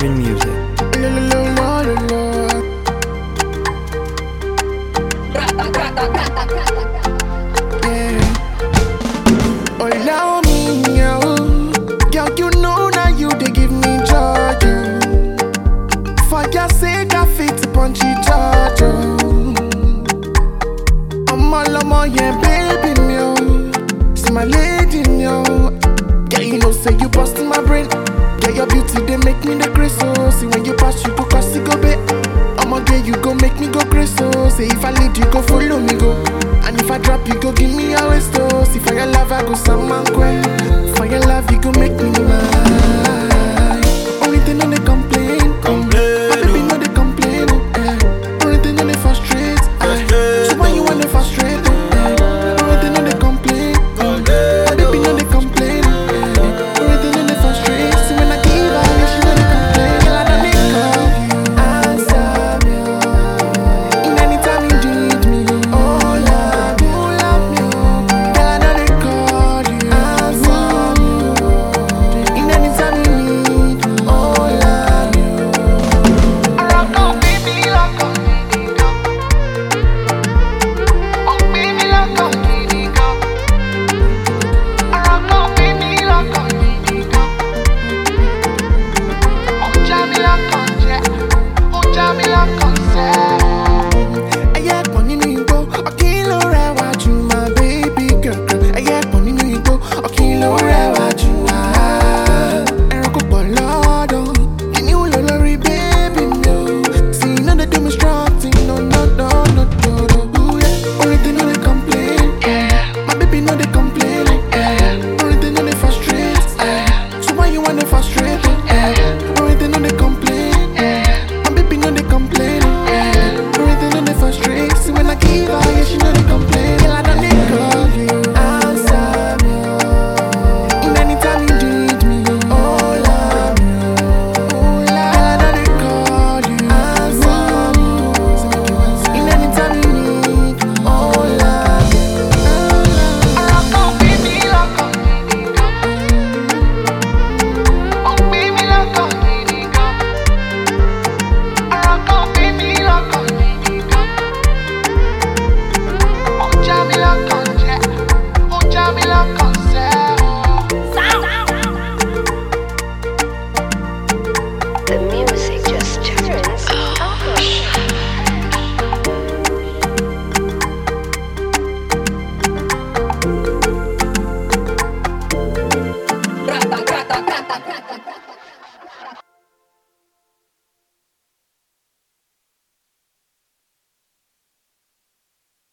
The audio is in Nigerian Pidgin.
Loving music. La, la, la, la, la, la. Yeah. Allow me, oh. Girl, you know now you they give me joy. oh. For your sake, I fit to punch each other. I'm all on my yeah, baby, me, oh. See my lady, me, oh. Yeah, you know, say you busting my brain. Yeah, your beauty, they make me the grace, oh. See when you pass, you go cause it go bit. I'ma get you go make me go crazy, oh. Say if I lead you, go follow me, go. And if I drop you, go give me your waist, oh. See for your love, I go some man,